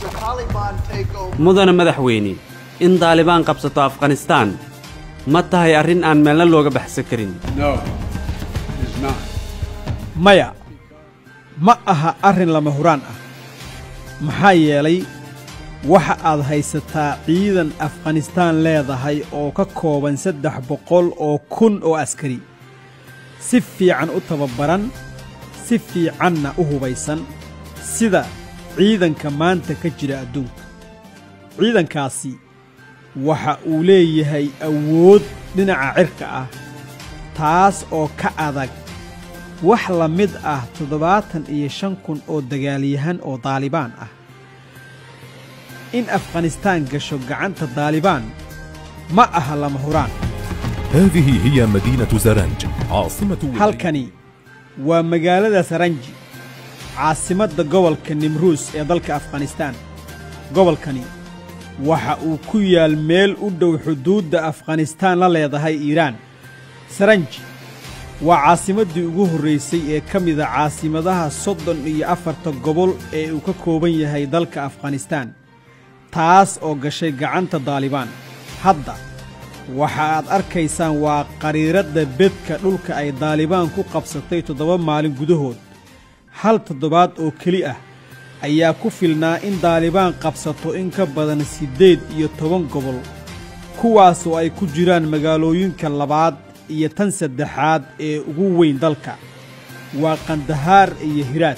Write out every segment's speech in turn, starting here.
the Taliban take over mudana madaxweyne in daalibaan qabsato afghanistaan ma tahay arrin aan meelna looga baxsan karin No, it is not. maya ma aha arrin lama huraan ah maxaa yeelay waxa aad haysataa ciidan afghanistaan leedahay oo ka kooban saddex boqol oo kun oo askari si fiican u tababaran si fiicanna u hubaysan sida ciidanka maanta ka jira adduunka ciidankaasi waxa uu leeyahay awood dhinaca cirka ah taas oo ka adag wax la mid ah toddobaatan iyo shan kun oo dagaalyahan oo daalibaan ah in afghanistaan gasho gacanta daalibaan ma aha lama huraan هذه هي مدينة زرنج عاصمة ولاية halkani waa magaalada saranji caasimadda gobolka nimruus ee dalka afghanistaan gobolkani waxa uu ku yaal meel u dhow xuduudda afghanistaan la leedahay iiraan saranji waa caasimaddii ugu horraysay ee ka mida caasimadaha soddon iyo afarta gobol ee uu ka kooban yahay dalka afghanistaan taas oo gashay gacanta daalibaan hadda waxa aad arkaysaan waa qariiradda bedka dhulka ay daalibaan ku qabsatay toddoba maalin gudahood hal toddobaad oo keli ah ayaa ku filnaa in daalibaan qabsato in ka badan siddeed iyo toban gobol kuwaasoo ay ku jiraan magaalooyinka labaad iyo tan saddexaad ee ugu weyn dalka waa kandahaar iyo hiraad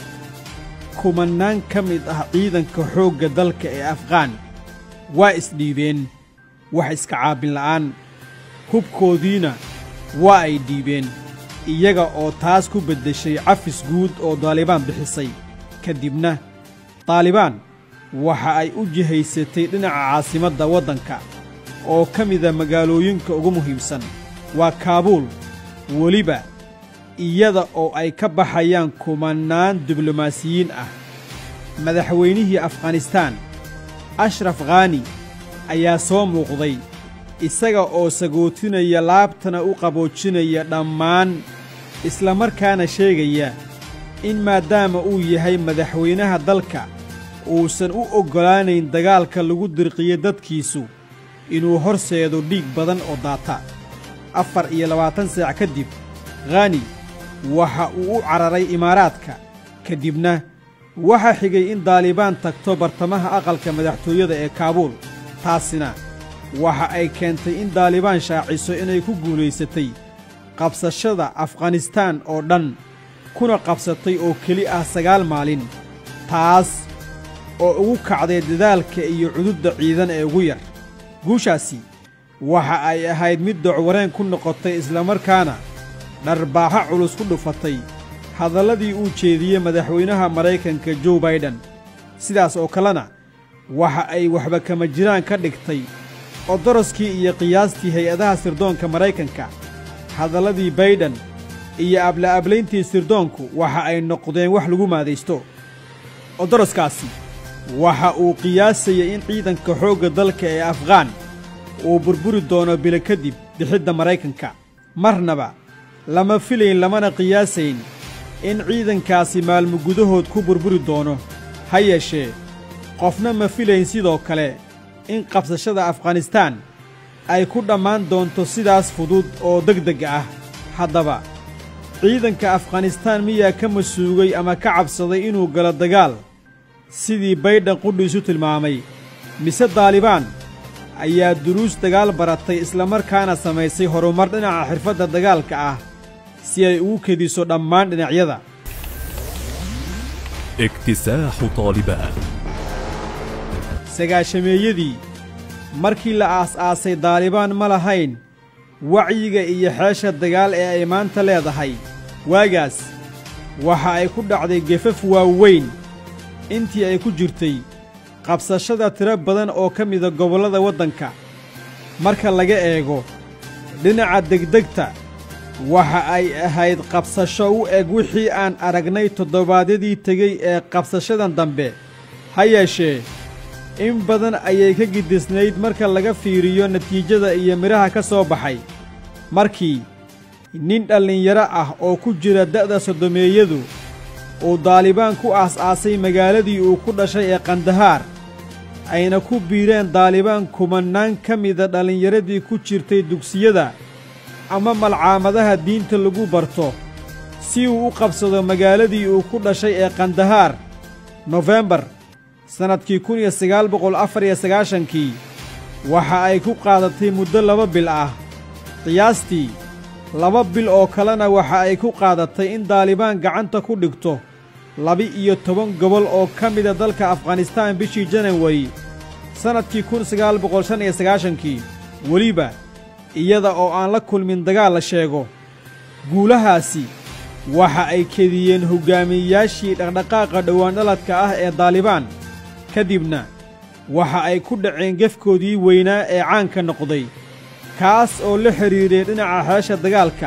kumannaan ka mid ah ciidanka xoogga dalka ee afqaan waa isdhiibeen wax iska caabin la'aan hubkoodiina waa ay dhiibeen iyaga oo taas ku beddeshay cafis guud oo daalibaan bixisay ka dibna daalibaan waxa ay u jihaysatay dhinaca caasimadda waddanka oo ka mida magaalooyinka ugu muhiimsan waa kaabuul weliba iyada oo ay ka baxayaan kumannaan diblomaasiyiin ah madaxweynihii afghanistaan ashraf khaani ayaa soo muuqday isaga oo sagootinaya laabtana u qaboojinaya dhammaan isla markaana sheegaya in maadaama uu yahay madaxweynaha dalka uusan u oggolaanayn dagaalka lagu dirqiyo dadkiisu inuu horseedo dhiig badan oo daata afar iyo labaatan saac ka dib khaani waxa uu u cararay imaaraadka ka dibna waxaa xigay in daalibaan tagto bartamaha aqalka madaxtooyada ee kaabuul taasina waxa ay keentay in daalibaan shaaciso inay ku guulaysatay qabsashada afghanistaan oo dhan kuna qabsatay oo keli ah sagaal maalin taas oo ugu kacday dadaalka iyo cududda ciidan ee ugu yar guushaasi waxa ay ahayd mid docwareen ku noqotay islamarkaana dharbaaxo culus ku dhufatay hadalladii uu jeediyey madaxweynaha maraykanka joe baiden sidaas oo kalena waxa ay waxba kama jiraan ka dhigtay odoroskii iyo qiyaastii hay-adaha sirdoonka maraykanka hadalladii baydhan iyo abla'ablayntii sirdoonku waxa ay noqdeen wax lagu maadaysto odoroskaasi waxa uu qiyaasayay in ciidanka xoogga dalka ee afghaan uu burburi doono bilo kadib bixidda maraykanka marnaba lama filayn lamana qiyaasayn in ciidankaasi maalmo gudahood ku burburi doono ha yeeshee qofna ma filayn sidoo kale in qabsashada afghanistaan ay ku dhammaan doonto sidaas fudud oo degdeg ah haddaba ciidanka afghanistaan miyaa ka masuugay ama ka cabsaday inuu galo dagaal sidii baydhan qudhiisu tilmaamay mise daalibaan ayaa duruus dagaal baratay islamarkaana samaysay horumar dhinaca xirfadda dagaalka ah si ay ugu kediso dhammaan dhinacyada اكتساح طالبان sagaashameeyadii markii la aas-aasay daalibaan ma lahayn wacyiga iyo xeesha dagaal ee ay maanta leedahay waagaas waxa ay ku dhacday gefaf waaweyn intii ay ku jirtay qabsashada tiro badan oo ka mida gobollada waddanka marka laga eego dhinaca degdegta waxa ay ahayd qabsasho u eg wixii aan aragnay toddobaadyadii tegey ee qabsashadan dambe ha yeeshee in badan ayay ka gidisnayd marka laga fiiriyo natiijada iyo midhaha ka soo baxay markii nin dhallinyaro ah oo ku jira da'da soddomeeyadu uu daalibaan ku aas-aasay magaaladii uu ku dhashay ee kandahaar ayna ku biireen daalibaan kumannaan ka mida dhallinyaradii ku jirtay dugsiyada ama malcaamadaha diinta lagu barto si uu u qabsado magaaladii uu ku dhashay ee kandahaar nofembar sannadkii kun iyo sagaal boqol afar iyo sagaashankii waxa ay ku qaadatay muddo laba bil ah qiyaastii laba bil oo kalena waxa ay ku qaadatay in daalibaan gacanta ku dhigto laba-iyo toban gobol oo ka mida dalka afghanistaan bishii janawari sannadkii kun sagaal boqol shan iyo sagaashankii weliba iyada oo aan la kulmin dagaal la sheego guulahaasi waxa ay kediyeen hoggaamiyeyaashii dhaqdhaqaaqa dhowaandhaladka ah ee daalibaan ka dibna waxa ay ku dhaceen gefkoodii weynaa ee caanka noqday kaas oo la xidhiidhay dhinaca xeesha dagaalka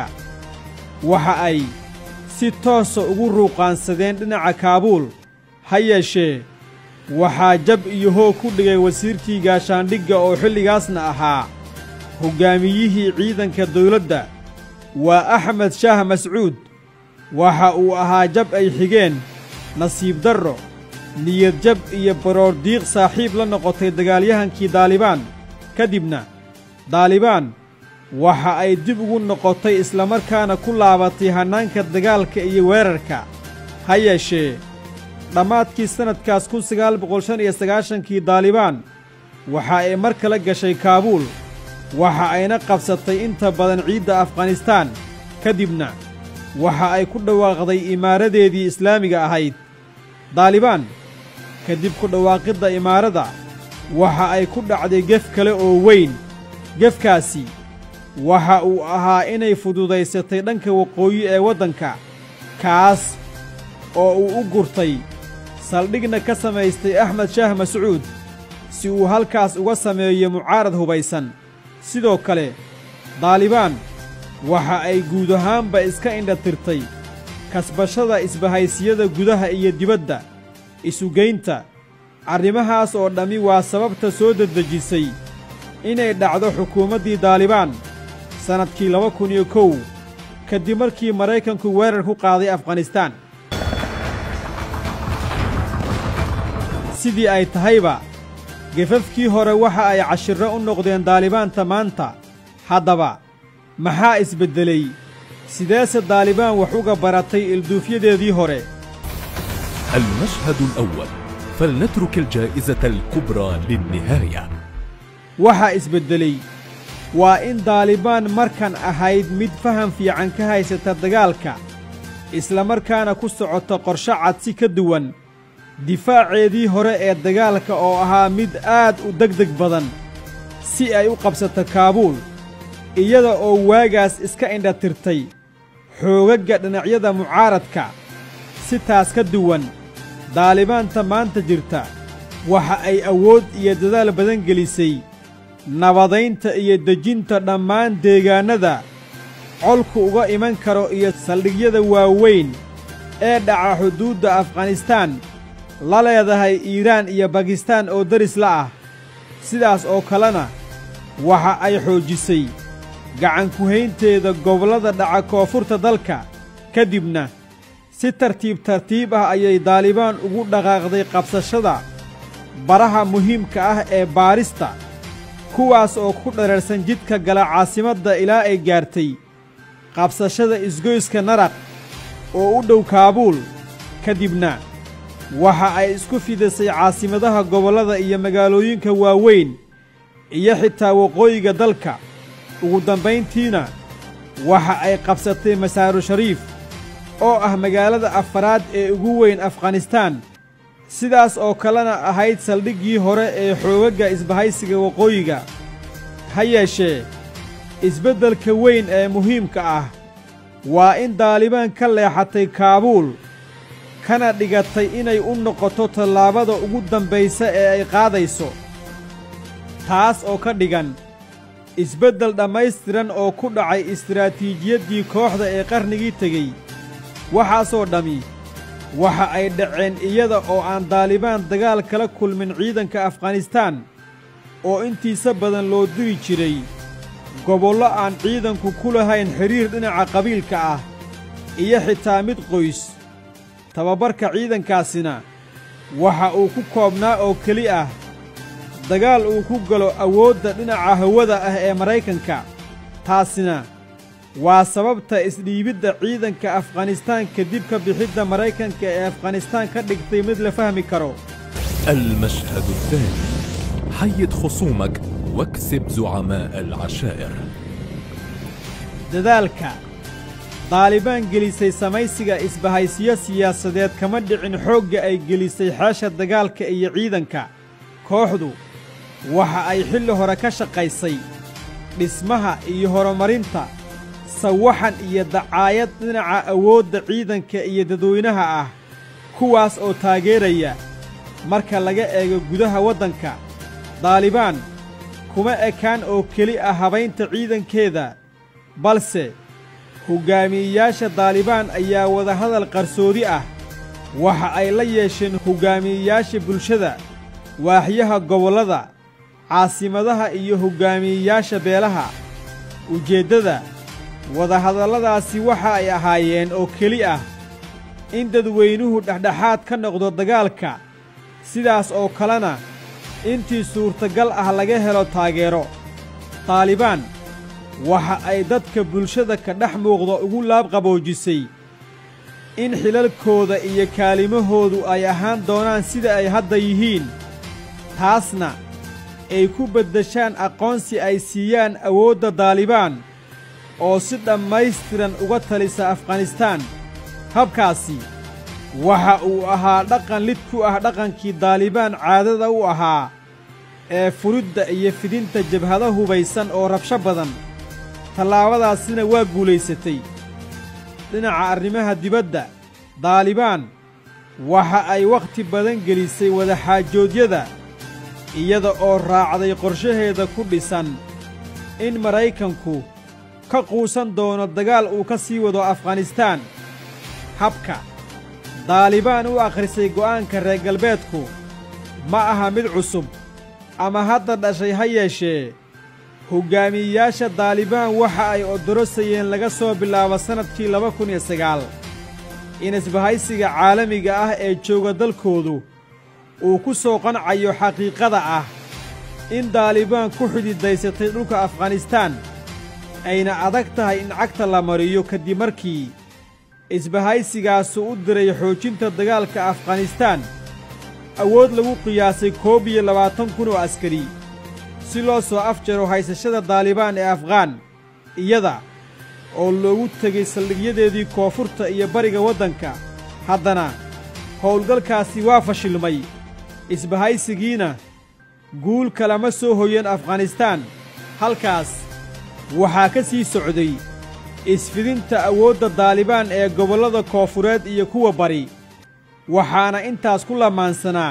waxa ay si toosa ugu ruuqaansadeen dhinaca kaabuul ha yeeshee waxaa jab iyo hoog ku dhigay wasiirkii gaashaandhigga oo xilligaasna ahaa hoggaamiyihii ciidanka dawladda waa axmed shaah mascuud waxa uu ahaa jab ay xigeen nasiib darro niyad jab iyo baroor diiq saaxiib la noqotay dagaalyahankii daalibaan ka dibna daalibaan waxa ay dib ugu noqotay islamarkaana ku laabatay hannaanka dagaalka iyo weerarka ha yeeshee dhammaadkii sannadkaas kun sagaal boqol shan iyo sagaashankii daalibaan waxa ay mar kale gashay kaabuul waxa ayna qabsatay inta badan ciidda afghanistaan ka dibna waxa ay ku dhawaaqday imaaradeedii islaamiga ahayd daalibaan kadib ku dhawaaqidda imaaradda waxa ay ku dhacday gef kale oo weyn gefkaasi waxa uu ahaa inay fududaysatay dhanka waqooyi ee waddanka kaas oo uu u gurtay saldhigna ka samaystay axmed shaah mascuud si uu halkaas uga sameeyo mucaarad hubaysan sidoo kale daalibaan waxa ay guud ahaanba iska indhatirtay kasbashada isbahaysiyada gudaha iyo dibadda isugaynta arrimahaas oo dhammi waa sababta soo dedejisay inay dhacdo xukuumaddii daalibaan sannadkii laba kun iyo kow kadib markii maraykanku weerar ku qaaday afghanistaan sidii ay tahayba gefafkii hore waxa ay cashirro u noqdeen daalibaanta maanta haddaba maxaa isbeddelay sideese daalibaan wax uga baratay ilduufyadeedii hore المشهد الأول فلنترك الجائزة الكبرى للنهاية waxaa isbeddelay waa in daalibaan markan ahayd mid faham fiican ka haysata dagaalka islamarkaana ku socota qorshe cad si ka duwan difaaceedii hore ee dagaalka oo ahaa mid aad u degdeg badan si ay u qabsato kaabuul iyada oo waagaas iska indhatirtay xoogagga dhinacyada mucaaradka si taas ka duwan daalibaanta maanta jirta waxa ay awood iyo dadaal badan gelisay nabadaynta iyo dejinta dhammaan deegaannada colku uga iman karo iyo saldhigyada waaweyn ee dhaca xuduudda afghanistaan la leedahay iiraan iyo bakistaan oo daris la ah sidaas oo kalena waxa ay xoojisay gacankuhaynteeda gobollada dhaca koonfurta dalka ka dibna si tartiib tartiib ah ayay daalibaan ugu dhaqaaqday qabsashada baraha muhiimka ah ee baarista kuwaas oo ku dherarsan jidka gala caasimadda ilaa ay gaartay qabsashada isgoyska naraq oo u dhow kaabuul ka dibna waxa ay isku fidisay caasimadaha gobollada iyo magaalooyinka waaweyn iyo xitaa waqooyiga dalka ugu dambayntiina waxa ay qabsatay masaaru shariif oo ah magaalada afaraad ee ugu weyn afghanistaan sidaas oo kalena ahayd saldhiggii hore ee xoogagga isbahaysiga waqooyiga ha yeeshee isbeddelka weyn ee muhiimka ah waa in daalibaan ka leexatay kaabuul kana dhigatay inay u noqoto tallaabada ugu dambaysa ee ay qaadayso taas oo ka dhigan isbeddel dhammaystiran oo ku dhacay istiraatiijiyaddii kooxda ee qarnigii tegey waxaasoo dhammi waxa ay dhaceen iyada oo aan daalibaan dagaal kala kulmin ciidanka afghanistaan oo intiisa badan loo diri jiray gobollo aan ciidanku ku lahayn xidhiir dhinaca qabiilka ah iyo xitaa mid qoys tababarka ciidankaasina waxa uu ku koobnaa oo keli ah dagaal uu ku galo awoodda dhinaca hawada ah ee maraykanka taasina waa sababta isdhiibidda ciidanka afghanistaan kadib ka bixidda maraykanka ee afghanistaan ka dhigtay mid la fahmi karo المشهد الثاني حيد خصومك واكسب زعماء العشائر dadaalka daalibaan gelisay samaysiga isbahaysiyo siyaasadeed kama dhicin xoogga ay gelisay xeesha dagaalka iyo ciidanka kooxdu waxa ay xilli hore ka shaqaysay dhismaha iyo horumarinta sawaxan iyo dacaayad dhinaca awoodda ciidanka iyo dadweynaha ah kuwaas oo taageeraya marka laga eego gudaha waddanka daalibaan kuma ekaan oo keli ah habaynta ciidankeeda balse hoggaamiyeyaasha daalibaan ayaa wadahadal qarsoodi ah waxa ay la yeesheen hoggaamiyeyaasha bulshada waaxyaha gobollada caasimadaha iyo hoggaamiyeyaasha beelaha ujeeddada wadahadalladaasi waxa ay ahaayeen oo keli ah in dadweynuhu dhexdhexaad ka noqdo dagaalka sidaas oo kalena intii suurtagal ah laga helo taageero daalibaan waxa ay dadka bulshada ka dhex muuqda ugu laabqaboojisay in xilalkooda iyo kaalimahoodu ay ahaan doonaan sida ay hadda yihiin taasna ay ku beddeshaan aqoonsi ay siiyaan awoodda daalibaan oo si dhammaystiran uga talisa afghanistaan habkaasi waxa uu ahaa dhaqan lid ku ah dhaqankii daalibaan caadada u ahaa ee furidda iyo fidinta jabhado hubaysan oo rabsho badan tallaabadaasina waa guulaysatay dhinaca arrimaha dibadda daalibaan waxa ay wakhti badan gelisay wadaxaajoodyada iyada oo raacday qorshaheeda ku dhisan in maraykanku ka quusan doono dagaal uu ka sii wado afghanistaan habka daalibaan u akhrisay go'aanka reer galbeedku ma aha mid cusub ama hadda dhashay ha yeeshee hoggaamiyeyaasha daalibaan waxa ay odorosayeen laga soo bilaabo sannadkii laba kun iyo sagaal in isbahaysiga caalamiga ah ee jooga dalkoodu uu ku soo qancayo xaqiiqada ah in daalibaan ku xididaysatay dhulka afghanistaan ayna adag tahay in cagta la mariyo kadib markii isbahaysigaasu u diray xoojinta dagaalka afghanistaan awood lagu qiyaasay koob iyo labaatan kun oo askari si loo soo afjaro haysashada daalibaan ee afghaan iyada oo loogu tegay saldhigyadeedii koonfurta iyo bariga waddanka haddana howlgalkaasi waa fashilmay isbahaysigiina guul kalama soo hoyan afghanistaan halkaas waxaa ka sii socday isfidinta awoodda daalibaan ee gobollada koonfureed iyo kuwa bari waxaana intaas ku lamaansanaa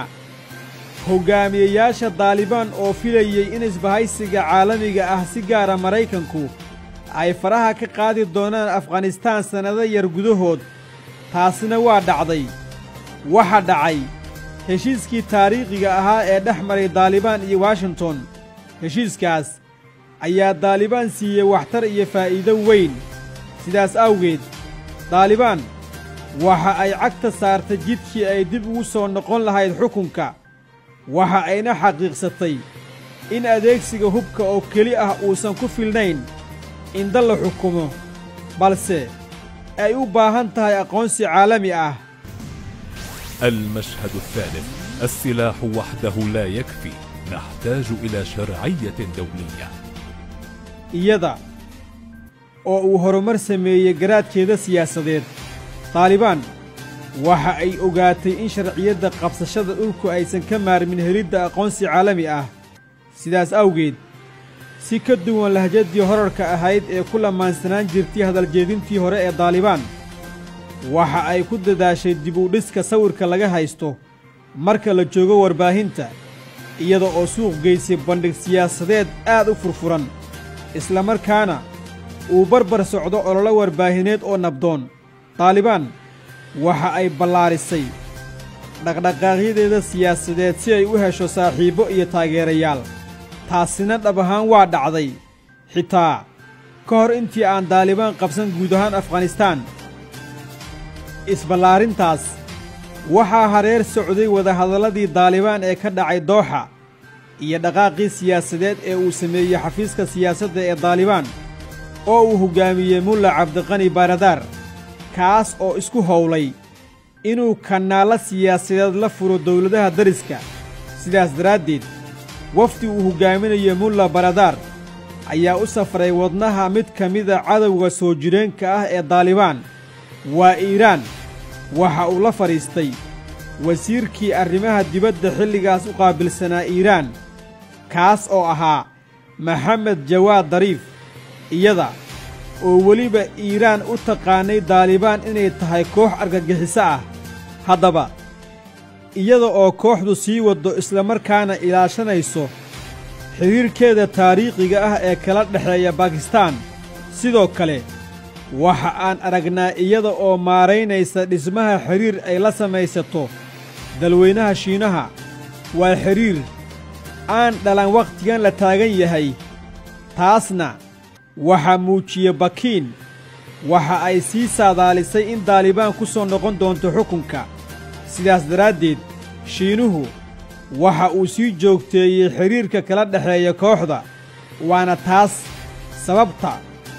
hoggaamiyeyaasha daalibaan oo filayey in isbahaysiga caalamiga ah si gaara maraykanku ay faraha ka qaadi doonaan afghanistaan sannado yar gudahood taasina waa dhacday waxa dhacay heshiiskii taariikhiga ahaa ee dhex maray daalibaan iyo washington heshiiskaas ayaa daalibaan siiyey waxtar iyo faa'iido weyn sidaas awgeed daalibaan waxa ay cagta saartay jidkii ay dib ugu soo noqon lahayd xukunka waxa ayna xaqiiqsatay in adeegsiga hubka oo keli ah uusan ku filnayn in dal la xukumo balse ay u baahan tahay aqoonsi caalami ah المشهد الثالث السلاح وحده لا يكفي نحتاج إلى شرعية دولية iyada oo uu horumar sameeyey garaadkeeda siyaasadeed daalibaan waxa ay ogaatay in sharciyadda qabsashada dhulku aysan ka maarmin helidda aqoonsi caalami ah sidaas awgeed si ka duwan lahjaddii horarka ahayd ee ku lamaansanaan jirtay hadaljeedintii hore ee daalibaan waxa ay ku dadaashay dib u dhiska sawirka laga haysto marka la joogo warbaahinta iyada oo suuq geysay bandhig siyaasadeed aad u furfuran islamarkaana uu barbar socdo ololo warbaahineed oo nabdoon daalibaan waxa ay ballaarisay dhaqdhaqaaqyadeeda siyaasadeed si ay u hesho saaxiibbo iyo taageerayaal taasina dhab ahaan waa dhacday xitaa ka hor intii aan daalibaan qabsan guud ahaan afghanistaan isballaarintaas waxaa hareer socday wadahadalladii daalibaan ee ka dhacay dooxa iyo dhaqaaqii siyaasadeed ee uu sameeyey xafiiska siyaasadda ee daalibaan oo uu hoggaamiyey mulla cabdiqani baaradaar kaas oo isku howlay inuu kanaallo siyaasadeed la furo dawladaha dariska sidaas daraaddeed wafdi uu hoggaaminayo mulla baradaar ayaa u safray wadnaha mid ka mida cadowga soo jireenka ah ee daalibaan waa iiraan waxa uu la fadhiistay wasiirkii arrimaha dibadda xilligaas u qaabilsanaa iiraan kaas oo ahaa maxamed jawaad dariif iyada oo weliba iiraan u taqaannay daalibaan inay tahay koox argagixiso ah haddaba iyada oo kooxdu sii waddo islamarkaana ilaashanayso xidhiirkeeda taariikhiga ah ee kala dhexeeya bakistaan sidoo kale waxa aan aragnaa iyada oo maaraynaysa dhismaha xidhiir ay la samaysato dalweynaha shiinaha waa xidhiir aan dhalan wakhtigan la taagan yahay taasna waxaa muujiye bakiin waxa ay sii saadaalisay in daalibaan ku soo noqon doonto xukunka sidaas daraaddeed shiinuhu waxa uu sii joogteeyey xidhiirka kala dhexeeya kooxda waana taas sababta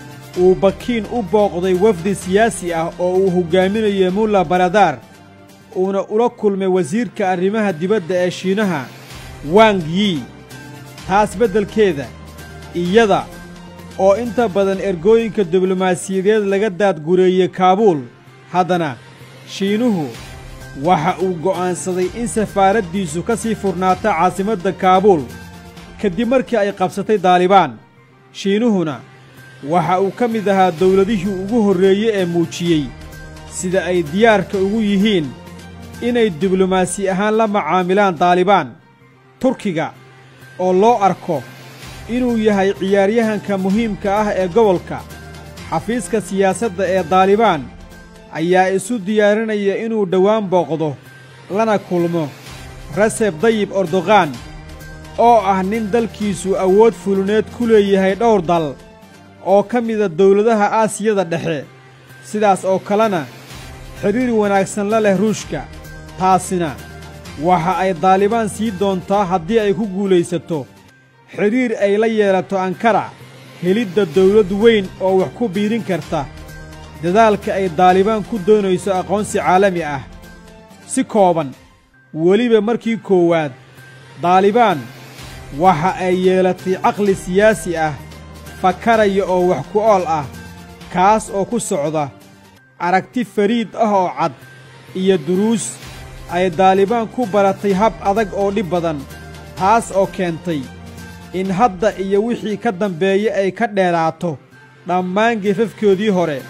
uu bakiin u booqday wafdi siyaasi ah oo uu hoggaaminayo mulla baradaar uuna ula kulmay wasiirka arrimaha dibadda ee shiinaha wang yi taas beddelkeeda iyada oo inta badan ergooyinka diblomaasiyadeed laga daadgureeyey kaabuul haddana shiinuhu waxa uu go'aansaday in safaaraddiisu ka sii furnaato caasimadda kaabuul kadib markii ay qabsatay daalibaan shiinuhuna waxa uu ka mid ahaa dawladihii ugu horreeye ee muujiyey sida ay diyaarka ugu yihiin inay diblomaasi ahaan la macaamilaan daalibaan turkiga oo loo arko inuu yahay ciyaaryahanka muhiimka ah ee gobolka xafiiska siyaasadda ee daalibaan ayaa isu diyaarinaya inuu dhowaan booqdo lana kulmo reseb dayib erdogan oo ah nin dalkiisu awood fuluneed ku leeyahay dhowr dal oo ka mida dawladaha aasiyada dhexe sidaas oo kalena xidhiir wanaagsan la leh ruushka taasina waxa ay daalibaan sii doontaa haddii ay ku guulaysato xidhiir ay la yeelato ankara helidda dawlad weyn oo wax ku biirin karta dadaalka ay daalibaan ku doonayso aqoonsi caalami ah si kooban weliba markii koowaad daalibaan waxa ay yeelatay caqli siyaasi ah fakaraya oo wax ku ool ah kaas oo ku socda aragti fariid ah oo cad iyo duruus ay daalibaan ku baratay hab adag oo dhib badan taas oo keentay in hadda iyo wixii ka dambeeye ay ka dheeraato dhammaan gefafkoodii hore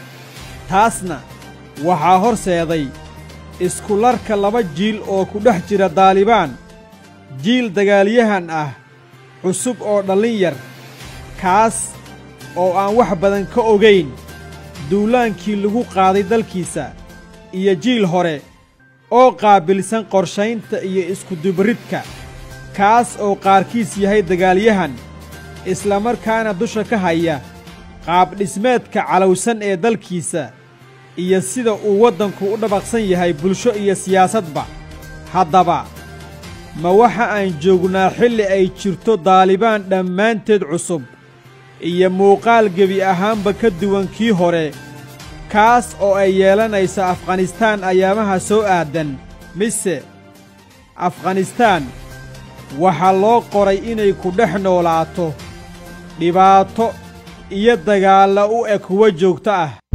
taasna waxaa horseeday iskularka laba jiil oo ku dhex jira daalibaan jiil dagaalyahan ah cusub oo dhallin yar kaas oo aan wax badan ka ogayn duulaankii lagu qaaday dalkiisa iyo jiil hore oo qaabilsan qorshaynta iyo iskudubaridka kaas oo qaarkiis yahay dagaalyahan islamarkaana dusha ka haya qaabdhismeedka calowsan ee dalkiisa iyo sida uu waddanku u dhabaqsan yahay bulsho iyo siyaasadba haddaba ma waxa aan joognaa xilli ay jirto daalibaan dhammaanteed cusub iyo muuqaal gebi ahaanba ka duwan kii hore kaas oo ay yeelanayso afghanistaan ayaamaha soo aadan mise afghanistaan waxaa loo qoray inay ku dhex noolaato dhibaato iyo dagaalla u eg kuwa joogto ah